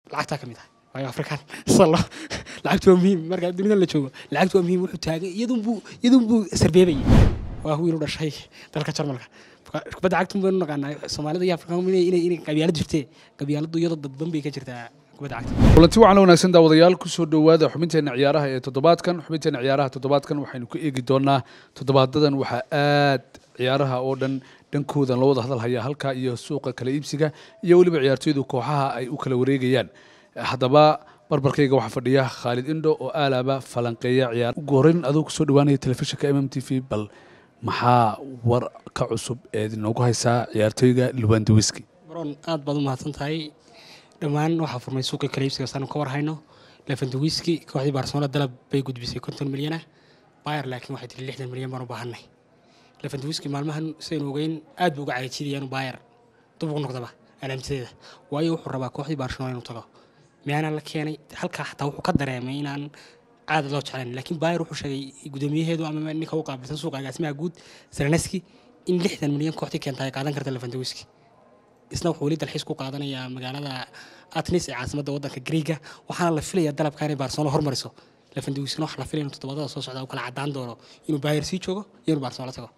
lacagtaa ka mid ah waayo afrikaan salo lacagtu waa muhiim marka dunida la joogo lacagtu waa muhiim wuxuu taagan iyadunbuu iyadunbuu sarbeebayay waa wiil u dhashay dalka jarmalka kubadda cagtun baynu naqaanaa soomaalida iyo afrikaan inay inay qabyaalad jirtee qabyaaladu iyadoo dadban bay ka jirtaa kubadda cagta kulanti waxaan wanaagsan daawadayaal kusoo dhowaada xubinteena ciyaaraha ee toddobaadkan xubinteena ciyaaraha toddobaadkan waxaynu ku eegi doonaa toddobaadadan waxaa aad ciyaaraha oo dhan dhankoodan loo wada hadal hayaa halka iyo suuqa kala iibsiga iyo weliba ciyaartooydu kooxaha ay u kala wareegayaan haddaba barbarkayga waxaa fadhiya khaalid indho oo aalaaba falanqeeya ciyaar ugu horreyn adoo kusoo dhawaanaya telefishinka m m t v bal maxaa war ka cusub eed inoogu haysaa ciyaartooyga lubandawiski baroon aad baad u mahadsan tahay dhammaan waxaa furmay suuqii kala iibsiga saanu ka war hayno lefandawiski kooxdii barcelona dalab bay gudbisay konton milyan ah bayer laakiin waxay tiri lixdan milyan baan u baahanay lefandawiski maalmahan sidaynu ogeyn aad buu uga cagajidayaan bayer dub ugu noqdaba alaamtideeda waayo wuxuu rabaa kooxdii barcelona inuu tago miyaana la keenay halkaa xataa wuxuu ka dareemay inaan caada loo jeclayn laakiin bayer wuxuu sheegay guddoomiyaheedu ama ninka u qaabilsan suuqa agaasimaha guud seleneski in lixdan milyan kooxdii keenta ay qaadan karta lefandawiski isna wuxuu weli dalxiis ku qaadanayaa magaalada atnis ee caasimadda waddanka greega waxaana la filayaa dalabka inay barcelona hormariso lefandawiskina waxa la filaya inuu toddobadada soo socda uu kala caddaan doono inuu bayer sii joogo iyo inuu barcelona tago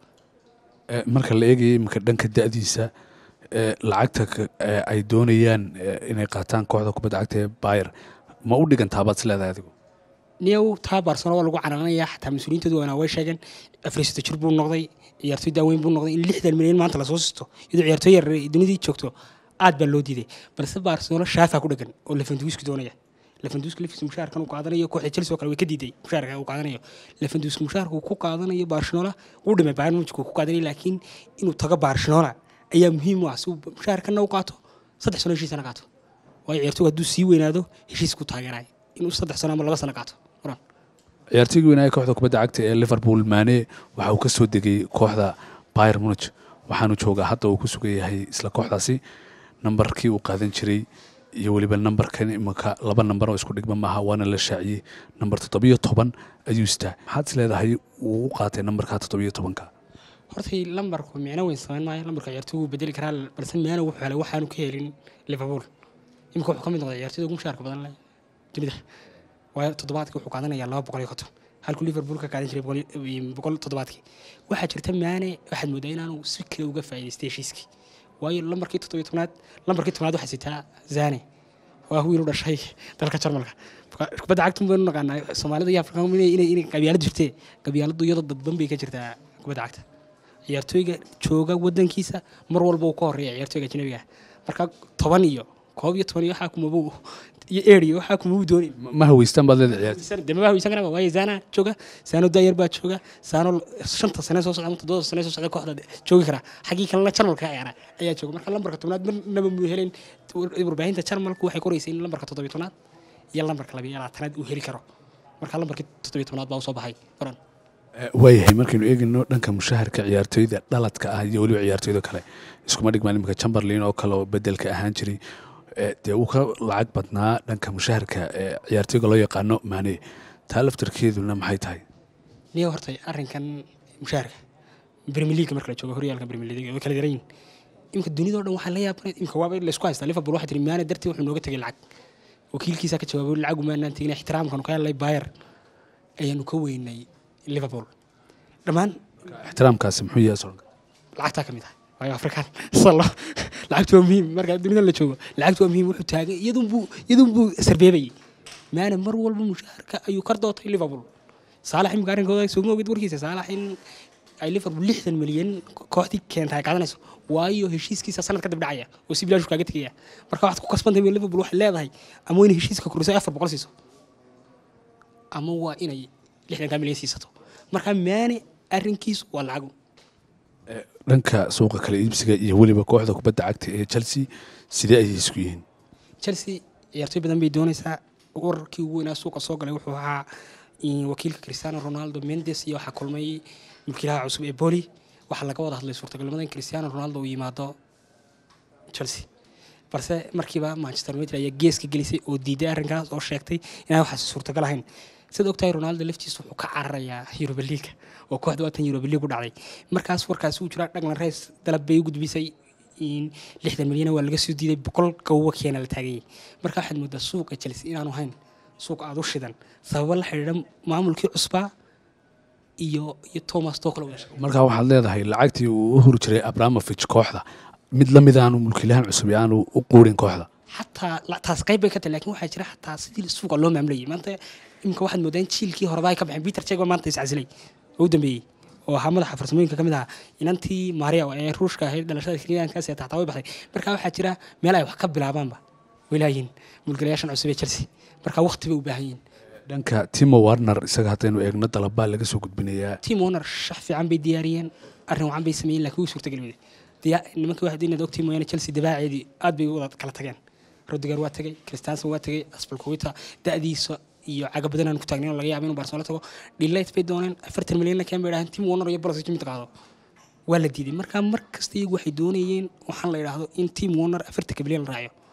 marka la eegaya iminka dhanka da'diisa lacagta ay doonayaan inay qaataan kooxda kubadda cagta ee bayer ma u dhigantaabaad is leedahay adigu niyow taa barcelona waa lagu canaanaya xataa mas-uuliyiintoodu waana way sheegeen afriisito jir buu noqday ciyaartoy daaweyn buu noqday in lixdan milyan maanta lasoo sisto iyadoo ciyaartoy yar dunidii joogto aad baa loo diiday balse barcelona shaafaa ku dhagan oo lefanduwiski doonaya lefanduwiski laftiisa mushaharkan uu qaadanayo kooxda chelsea oo kale way ka diiday mushaharka uu qaadanayo lefanduwiski mushaharka uu ku qaadanayo barcelona wuu dhimay bayern munich uu ku qaadanaya laakiin inuu tago barcelona ayaa muhiim u ah si uu mushaharkanna u qaato saddex sano heshiisana qaato waayo ciyaartoygu hadduu sii weynaado heshiisku taageeraya inuu saddex sano ama laba sano qaato ciyaartoygii weynaaya kooxda kubadda cagta ee liverpool maane waxa uu ka soo degay kooxda bayer munich waxaanu joogaa hadda uu ku sugan yahay isla kooxdaasi nambarkii uu qaadan jiray iyo weliba nambarkan imanka laba nambar oo isku dhigma maaha waana la shaaciyey nambar toddobiyo toban ayuu istaa maxaad is leedahay uu u qaatay nambarka toddobiyo tobanka hortay lambarku micno weyn samayn maayo lambarka ciyaartoy wuu bedeli karaa balse meana wuxuu helay waxaanu ka helin liverpool imika wuxuu ka mid noqday ciyaartoyda ugu mushaarka badan leh dunida waayo toddobaadkii wuxuu qaadanayaa laba boqol iyo konton halkuu liverpool ka qaadan jiray boqol toddobaadkii waxaa jirta maane waxaad moodaa inaanu si kale uga faa'idaystay heshiiskii waayo lambarkii toddobiyo tobnaad lambarkii tobnaad waxaa sitaa zane waa wiil u dhashay dalka jarmalka kubadda cagtun baynu naqaanaa soomaalida iyo afrikaan inay inay qabyaalad jirtee qabyaaladu iyadoo dadban bay ka jirtaa kubadda cagta ciyaartooyga jooga wadankiisa mar walba uu ka horeeya ciyaartooyga ajnabiga marka toban iyo koob iyo toban iyo waxaa kumaba iyo eer iyo waxaa kumaba dooni ma haweystaan baad leedahay ciyaarta dema haweysan karaba waayo zana jooga saano daayar baa jooga saano shanta sane soo socda ama toddobada sane soo socda kooxda joogi kara xaggii kalena jarmalka ciyaara ayaa jooga marka lambarka tobnaad marnaba muu helen warbaahinta jarmalku waxay qoraysay in lambarka toddobiyo tobnaad iyo lambarka labiyo labaatanaad uu heli karo marka lambarkii toddobiyo tobnaad baa usoo baxay baran waayahay markaynu eegayno dhanka mushaharka ciyaartooyda dhaladka ah iyo weliba ciyaartooyda kale iskuma dhigmaan iminka chamberlain oo kale oo bedelka ahaan jiray dee uu ka lacag badnaa dhanka mushaharka ciyaartooyga loo yaqaano maane taa laftarkeeduna maxay tahay niyo hortay arrinkan mushaharka premier league marka la joogo horyaalka premier league way kala daran yihin imka dunidao dhan waxaa la yaabanayd imka waaba laysku haystaa liverpool waxay tiri maane dartii wuxuu nooga tegay lacag wakiilkiisaa ka jawaabay lacagu maanaan tegin ixtiraamkanu ka helnay bayer ayaanu ka weynay liverpool dhammaan ixtiraamkaasi muxuu yahay soranka lacagtaa ka mid ah waayo afrikaan salo lacagtu waa muhiim marka dunida la joogo lacagtu waa muhiim wuxuu taagan iyadunbuu iyadunbuu sarbeebayay maana mar walba mushaharka ayuu kar dootay liverpool saalax imika arrinkooda sooma ogid warkiisa saalax in ay liverpool lixdan milyan kooxdii keenta ay qaadanayso waayo heshiiskiisa sanad kadib dhacaya oo si bilaash kaaga tegaya marka waxaad ku kasbantay liverpool waxay leedahay ama waa inay heshiiska kordhiso afar boqol siiso ama waa inay lixdankaa milyan siisato marka maane arrinkiisu waa lacagu dhanka suuqa kala iibsiga iyo weliba kooxda kubadda cagta ee chelsea sidee ayay isku yihiin chelsea ciyaartoy badan bay doonaysaa wararkii ugu weynaa suuqa soo galay wuxuu ahaa wakiilka cristiano ronaldo mendes iyo waxaa kulmay mulkiilaha cusub ee boli waxaa laga wada hadlay suurtagalnimada in cristiano ronaldo uu yimaado chelsea balse markiiba manchester united ayaa geeska gelisay oo diiday arrinkaas oo sheegtay inaan waxaas suurtagal ahayn sida ogtahay ronaldo laftiisa wuxuu ka cararayaa yuroba liiga oo kooxda waatan yuroba liig u dhacday markaas warkaasi uu jiraa dhaglan reys dalab bay u gudbisay in lixdan milyana waa laga soo diiday boqol gawba keena la taaganyay marka waxaad moodaa suuqa chelsea inaanu hayn suuq aada u shidan sababo la xidhiidha maamulkii cusbaa iyo iyo thomas tokle u yeeshay markaa waxaad leedahay lacagtii uu u huri jiray abramovich kooxda mid la mid aanu mulkiilahan cusub ee aanu u quurin kooxda xataa la- taas qayb bay ka tahay lakin waxaa jira xataa sidii suuqa loo maamulayay maanta imika waxaad moodaa in jiilkii horeba ay ka baxeen peter chegba maanta iscasilay oo u dambeeyey oo ahaa madaxa farsamooyinka ka mid ahaa inantii maria ee ruushka ahayd dhalashada kenyaankaas ee taxtaa way baxday marka waxaa jira meel ay wax ka bilaabaanba walaayiin mulkiilayaashan cusub ee chelsea marka waqti bay u baahan yihiin dhanka timo warner isaga haddaynu eegno dalabaa laga soo gudbinayaa team owner shax fiican bay diyaariyeen arrin wacan bay sameeyeen laakiin wuu suurtagali weyday Diya- nimankii waxaad inaad ogtii mooyaane chelsea dibaaceedii aad bay u wada kala tageen rodiger waa tegey christansen waa tegey aspalkuwita da'diisa iyo caga badan aan ku taagnayn oo laga yaaba inuu barcelona tago dhilayt bay dooneen afartan milyanna keen bay dhaaheen team owner iyo bolos mid qaado waa la diiday marka mar kasta iyagu waxay doonayeen waxaan la idhaahdo in team owner afartanka milyan la raaciyo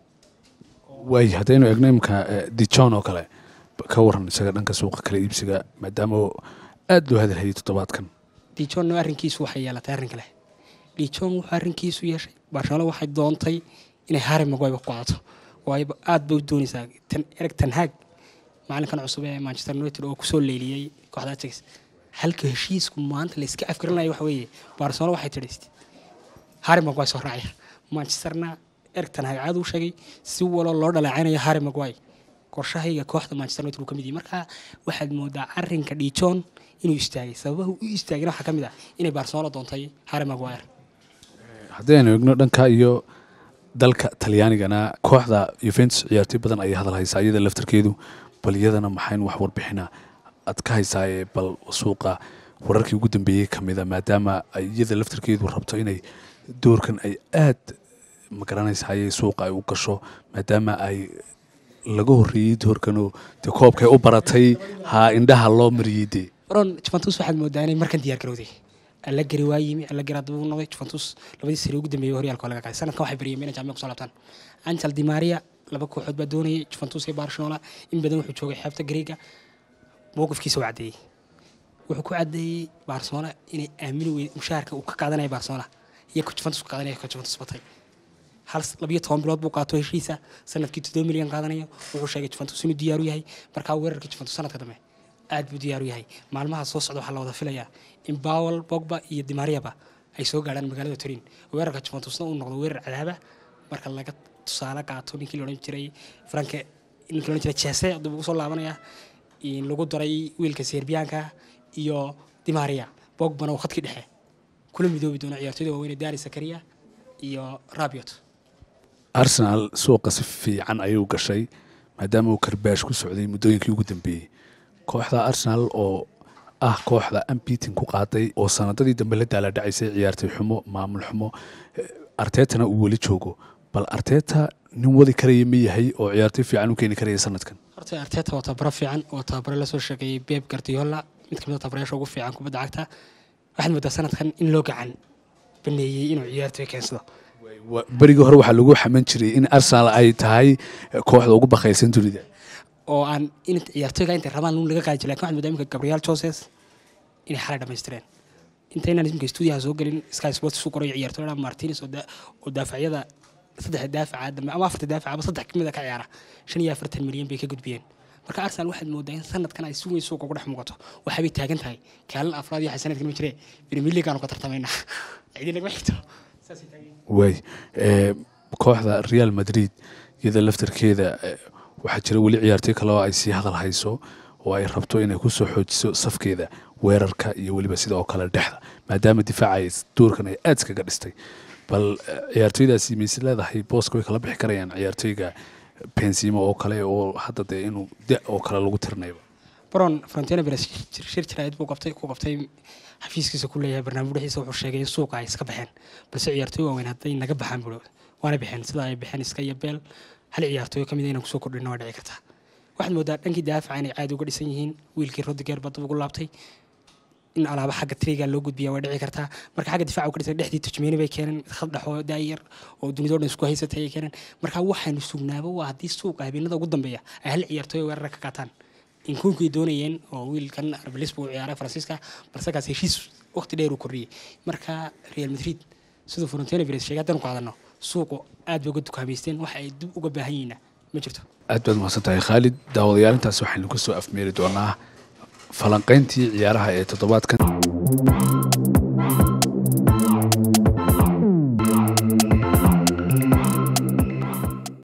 waay haddaynu eegno imika dijon oo kale ka waran isaga dhanka suuqa kala iibsiga maadaama aada loo hadalhayay toddobaadkan dijon arrinkiisu waxay yeelatay arrin kale dijon wuxuu arrinkiisu yeeshay barcelona waxay doontay inay harry maguire ku qaadato waayo aad bay u doonaysaa tan ereg tanhaag maalinkan cusub ee manchester united oo kusoo leeliyey kooxda ajax halka heshiisku maanta la iska afgarinaya waxa weeye barcelona waxay tidhi harry maguire soo raacaya manchesterna ereg tanhaag caad uu sheegay si walo loo dhaleecaynayo harry maguire qorshahayga kooxda manchester united uu ka mid yahay marka waxaad moodaa arrinka dijon inuu istaagay sababaha u istaagayna waxaa ka mid ah inay barcelona doontay harry maguire haddaynu eegno dhanka iyo dalka talyaanigana kooxda yuventus ciyaartoy badan ayay hadal haysaa iyada laftarkeedu bal iyadana maxayn wax warbixina aad ka haysaaye bal suuqa wararkii ugu dambeeyey ka mida maadaama ay iyada laftarkeedu rabto inay doorkan ay aad magaranaysaye suuqa ay u gasho maadaama ay laga horreeyey doorkanoo dee koobkay u baratay ha indhaha loo mariyey dee baron juventus waxaad moodaa inay markan diyaar garowday allagari waa yimi allagari hadaba u noqday juventus labadii sare ugu dambeeyey horyaalka waa laga qaaday sanadkan waxay baryeen inay jaamica kusoo laabtaan angel di maria laba kooxood baa doonayay juventus iyo barcelona in badan wuxuu joogay xeebta greega mowqifkiisa uu caddeeyey wuxuu ku caddeeyey barcelona inay aamini weyd mushaharka uu ka qaadanaya barcelona iyo ka juventus ka qaadanaya ka juventus batay hal labiyo toban bilood buu qaato heshiisa sanadkii toddoba milyan qaadanayo wuxuu sheegay juventus inuu diyaaru yahay markaa weerarka juventus sanadka dambe aad buu diyaaru yahay maalmaha soo socda waxaa la wada filayaa in bawel bogba iyo dimariaba ay soo gaadhaan magaalada turin weerarka juventusna uu noqdo weerar cadaaba marka laga tusaale qaato ninkii laodhan jiray franke ninkii laodhan jiray jese dib ugu soo laabanaya in lagu daray wiilka serbiyaanka iyo dimaria bogbana uu khadkii dhexe kula midoobi doono ciyaartoyda waaweyne dani sakaria iyo rabiot arsenal suuqa si fiican ayuu gashay maadaama uu karbaash ku socday muddooyinkii ugu dambeeyey kooxda arsenal oo ah kooxda ambitin ku qaaday oo sanadadii dambe la daaladhacaysay ciyaartay xumo maamul xumo artetana uu weli joogo bal arteta nin wadi karaya ma yahay oo ciyaartoy fiican u keeni karaya sanadkan horta arteta waa tababaro fiican oo tababare lasoo sheegeeyey beb gardiola mid kamid a tababarayaasha ugu fiican kubadda cagta waxaad moodaa sanadkan in loo gacan baneeyey inuu ciyaartoy keensado berigii hore waxaa lagu xaman jiray in arsenal ay tahay kooxda ugu bakaysan dunida oo aan in ciyaartoyga intay rabaan un laga qaadi jira lakin waxaad moodaa imika gabriel joses inay xalay dhamaystireen intaynaan imika stuudiyaha soo gelin sky sports u qorayo ciyaartoyda martinez oo daa- oo daafacyada saddex daafaca dambe ama afarta daafaca ama saddex kamid a ka ciyaara shan iyo afartan milyan bay ka gudbiyeen marka arsenal waxaad moodaa in sanadkan ay si weyn suuqa ugu dhex muuqato waxaabay taagan tahay kaalin afraad iyo waxay sanadkan ma jiree premier league aanu ka tartamaynaa cidii lagama xigto saasay taagan yihiin. waay eh, kooxda real madrid iyada laftarkeeda eh, waxaa jira weli ciyaartoy kale oo ay sii hadal hayso oo ay rabto inay ku soo xoojiso safkeeda weerarka iyo weliba sida oo kale dhexda maadaama difaaca ay doorkan ay aad iskaga dhistay bal eh, ciyaartoydaasi mayse leedahay booska way kala bixi karayaan ciyaartoyga benzimo oo kale oo hadda dee inuu da oo kale lagu tirnayba baron frontiana beres shir jiraayad buu qabtay ku qabtay xafiiskiisa ku leeyahay barnaamijyadiisa wuxuu sheegay in suuqa ay iska baxeen balse ciyaartooy waaweyn hadday naga baxaan buu waana baxeen sida ay baxeen iska iyo beel hal ciyaartooy ka mid a inaan kusoo kordhino waa dhici kartaa waxaad moodaa dhankii daafaca inay caadi uga dhisan yihiin wiilkii rodigeer badda ugu laabtay in alaaba xagga triga loo gudbiya waa dhici kartaa marka xagga difaaca uga dhisan dhexdii tujmeeni bay keeneen mid khad dhexoo daayar oo dunidoo dhan isku haysatay ay keeneen marka waxaanu sugnaaba waa haddii suuqa habeenada ugu dambeeya ay hal ciyaartooy weerara ka qaataan inkunkay doonayeen oo wiilkan arbelis buu ciyaaray faransiiska balse kaas heshiis waqti dheer uu kordhiyey marka real madrid siduu frontena vires sheegay haddanu qaadano suuqu aad bay uga dukaamaysteen wax ay dib uga baahan yihiina ma jirto aad baad mahadsan tahay khaalid daawadayaal intaas waxaynu ka soo afmeeri doonaa falanqayntii ciyaaraha ee toddobaadkan